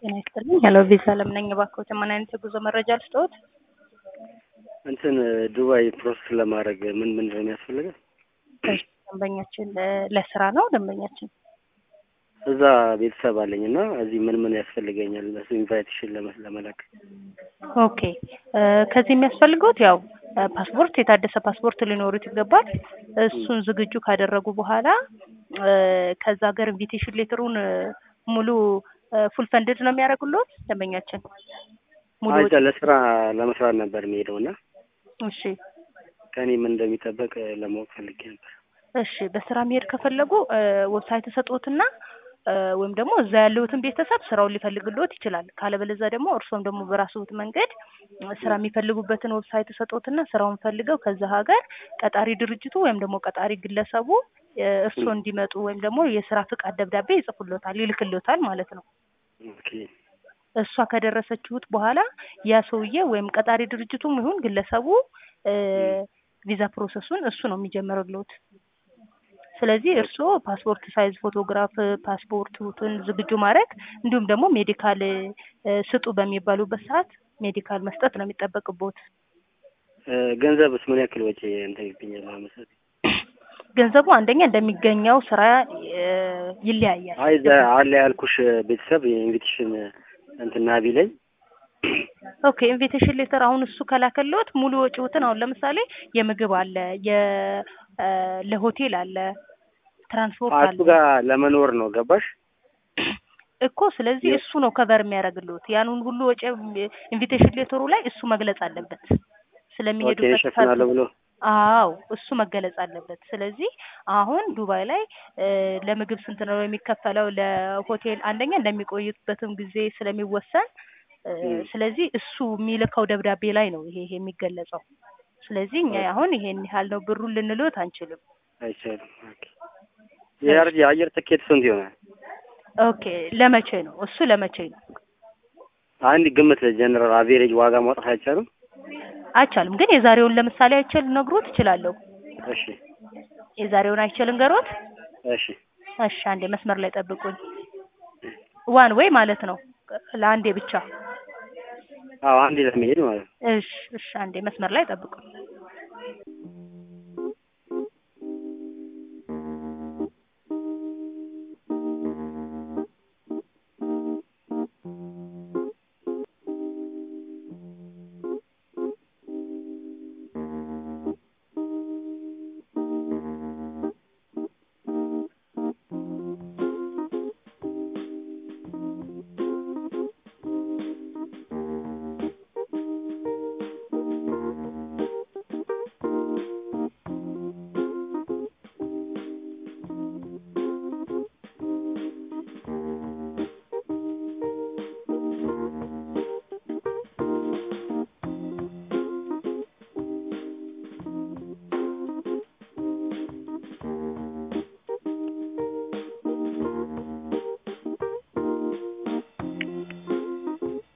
ጤና ይስጥልኝ። ሄሎ ቪዛ ለምን ነኝ? እባክዎትን ምን አይነት የጉዞ መረጃ ልስጥዎት? እንትን ዱባይ ፕሮሰስ ለማድረግ ምን ምን ነው የሚያስፈልገው? እሺ፣ ደንበኛችን ለ- ለስራ ነው ደንበኛችን? እዛ ቤተሰብ አለኝ እና እዚህ ምን ምን ያስፈልገኛል? እሱ ኢንቫይቴሽን ለመ- ለመላክ ኦኬ እ ከዚህ የሚያስፈልገውት ያው እ ፓስፖርት የታደሰ ፓስፖርት ሊኖሩት ይገባል። እሱን ዝግጁ ካደረጉ በኋላ እ ከዛ ሀገር ኢንቪቴሽን ሌተሩን እ ሙሉ ፉል ፈንድድ ነው የሚያደርጉልዎት ደንበኛችን? ሙሉ አይ ለስራ ለመስራት ነበር የሚሄደው እና እሺ ከእኔ ምን እንደሚጠበቅ ለማወቅ ፈልጌ ነበር። እሺ በስራ መሄድ ከፈለጉ እ ዌብሳይት ሰጥዎትና እ ወይም ደግሞ እዛ ያለሁትን ቤተሰብ ስራውን ሊፈልግልዎት ይችላል። ካለበለዚያ ደግሞ እርስዎም ደግሞ በራስዎት መንገድ እ ስራ የሚፈልጉበትን ዌብሳይት ሰጥዎትና ስራውን ፈልገው ከዛ ሀገር ቀጣሪ ድርጅቱ ወይም ደግሞ ቀጣሪ ግለሰቡ እ እርስዎ እንዲመጡ ወይም ደግሞ የስራ ፍቃድ ደብዳቤ ይጽፉልዎታል፣ ይልክልዎታል ማለት ነው። ኦኬ እሷ ከደረሰችሁት በኋላ ያ ሰውዬ ወይም ቀጣሪ ድርጅቱም ይሁን ግለሰቡ እ ቪዛ ፕሮሰሱን እሱ ነው የሚጀምርልዎት። ስለዚህ እርስዎ ፓስፖርት ሳይዝ ፎቶግራፍ ፓስፖርቱን ዝግጁ ማድረግ እንዲሁም ደግሞ ሜዲካል እ ስጡ በሚባሉበት ሰዓት ሜዲካል መስጠት ነው የሚጠበቅብዎት። እ ገንዘብስ ምን ያክል ወጪ እንትን ይገኛል ለመሰለኝ? ገንዘቡ አንደኛ እንደሚገኘው ስራ እ ይለያያል። አይ እዛ አለ ያልኩሽ ቤተሰብ የኢንቪቴሽን እንትን ናቢ ላይ ኦኬ ኢንቪቴሽን ሌተር አሁን እሱ ከላከልዎት ሙሉ ወጪዎትን አሁን ለምሳሌ የምግብ አለ የ እ ለሆቴል አለ ትራንስፖርት እሱ አለ ጋር ለመኖር ነው ገባሽ? እኮ ስለዚህ እሱ ነው ከቨር የሚያደርግልዎት ያንን ሁሉ ወጪ ኢንቪቴሽን ሌተሩ ላይ እሱ መግለጽ አለበት ኦኬ ስለሚሄዱበት እሸፍናለሁ ብሎ አዎ እሱ መገለጽ አለበት። ስለዚህ አሁን ዱባይ ላይ እ ለምግብ ስንት ነው የሚከፈለው? ለሆቴል አንደኛ እንደሚቆዩበትም ጊዜ ስለሚወሰን እ ስለዚህ እሱ የሚልከው ደብዳቤ ላይ ነው ይሄ ይሄ የሚገለጸው። ስለዚህ እኛ አሁን ይሄን ያህል ነው ብሩን ልንልዎት አንችልም። አይቻልም። ኦኬ የአየር የአየር ትኬት ስንት ይሆናል? ኦኬ ለመቼ ነው እሱ ለመቼ ነው? አንድ ግምት ጀነራል አቬሬጅ ዋጋ ማውጣት አይቻልም? አይቻልም ግን የዛሬውን ለምሳሌ አይቼ ልነግሮት እችላለሁ። እሺ የዛሬውን አይቼ ልንገሮት? እሺ እሺ አንዴ መስመር ላይ ጠብቁኝ። ዋን ወይ ማለት ነው ለአንዴ ብቻ። አዎ አንዴ ለመሄድ ማለት ነው። እሺ እሺ አንዴ መስመር ላይ ጠብቁኝ።